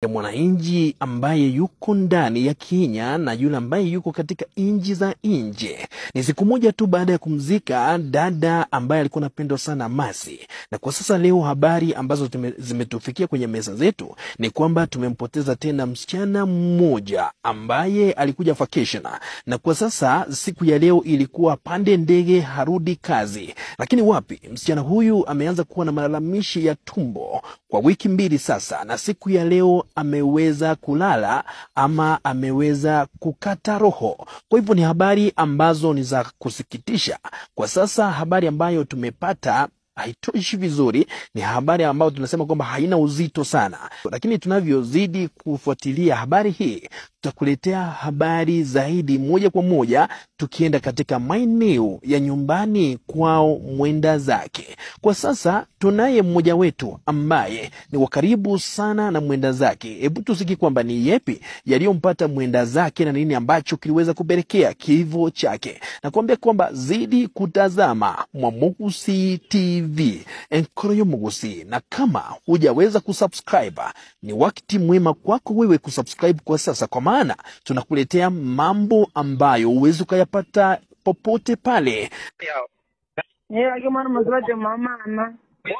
ya mwananchi ambaye yuko ndani ya Kenya na yule ambaye yuko katika nchi za nje. Ni siku moja tu baada ya kumzika dada ambaye alikuwa anapendwa sana Masi, na kwa sasa leo habari ambazo tume, zimetufikia kwenye meza zetu ni kwamba tumempoteza tena msichana mmoja ambaye alikuja vacation, na kwa sasa siku ya leo ilikuwa pande ndege harudi kazi, lakini wapi, msichana huyu ameanza kuwa na malalamishi ya tumbo kwa wiki mbili sasa, na siku ya leo ameweza kulala ama ameweza kukata roho. Kwa hivyo ni habari ambazo ni za kusikitisha. Kwa sasa habari ambayo tumepata haitoshi vizuri, ni habari ambayo tunasema kwamba haina uzito sana, lakini tunavyozidi kufuatilia habari hii tutakuletea habari zaidi moja kwa moja, tukienda katika maeneo ya nyumbani kwao mwenda zake. Kwa sasa tunaye mmoja wetu ambaye ni wa karibu sana na mwenda zake. Hebu tusiki kwamba ni yepi yaliyompata mwenda zake na nini ambacho kiliweza kupelekea kifo chake, na kuambia kwamba zidi kutazama Mwamugusi TV Enkoroyo Mugusi, na kama hujaweza kusubscribe ni wakati mwema kwako wewe kusubscribe kwa sasa, kwa maana tunakuletea mambo ambayo huwezi ukayapata popote pale. Yeah, I man must watch your mama, mama.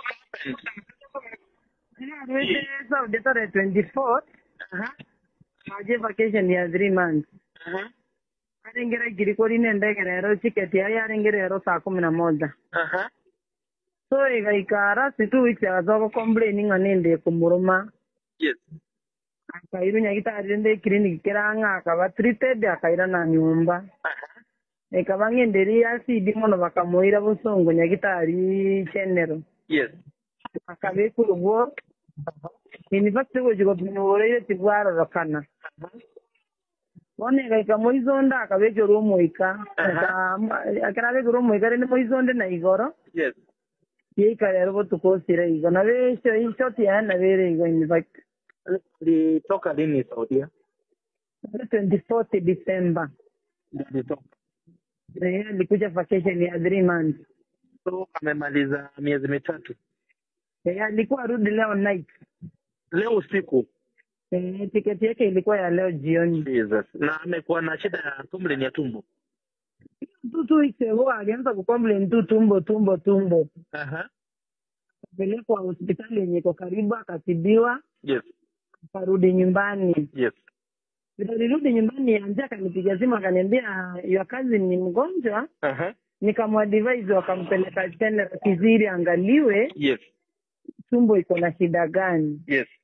Yeah, we say Saudi tarehe 24th. Aje vacation ya 3 months. Arengera girikori nende gerero tiketi ya arengera rero saa kumi na moja. So igaikara si two weeks agacoka complaining anende kumuruma. Yes. Akairu nyagitari nde clinic kiranga akaba treated akaira na nyumba. Ikaba ngenderi acidi muno bakamuira busongo nyagitari general. Yes. akabikura ubwo university gukigwa pinyubureire tigwarorokana boneka ika izonda akabekera omwika akarabekera omwika rende moizonde na igoro Yes. yeika rero botukosire igo nabesho ishoti yae nabere igo university Ulitoka lini Saudia? twenty fourth december Ulitoka. Eh, alikuja vacation ya three months So amemaliza miezi mitatu. Eh, alikuwa arudi leo night Leo usiku. Eh, tiketi yake ilikuwa ya leo jioni Jesus. Na amekuwa na shida ya tumbo ya tumbo. tu two weeks ago alianza kucomplain tu tumbo tumbo tumbo Aha. akapelekwa hospitali yenye iko karibu akatibiwa Yes. akarudi nyumbani Yes. vile alirudi nyumbani anje akanipiga simu akaniambia your cousin ni mgonjwa Aha. nikamwadvise wakampeleka tena kiziri angaliwe Yes. tumbo iko na shida gani Yes.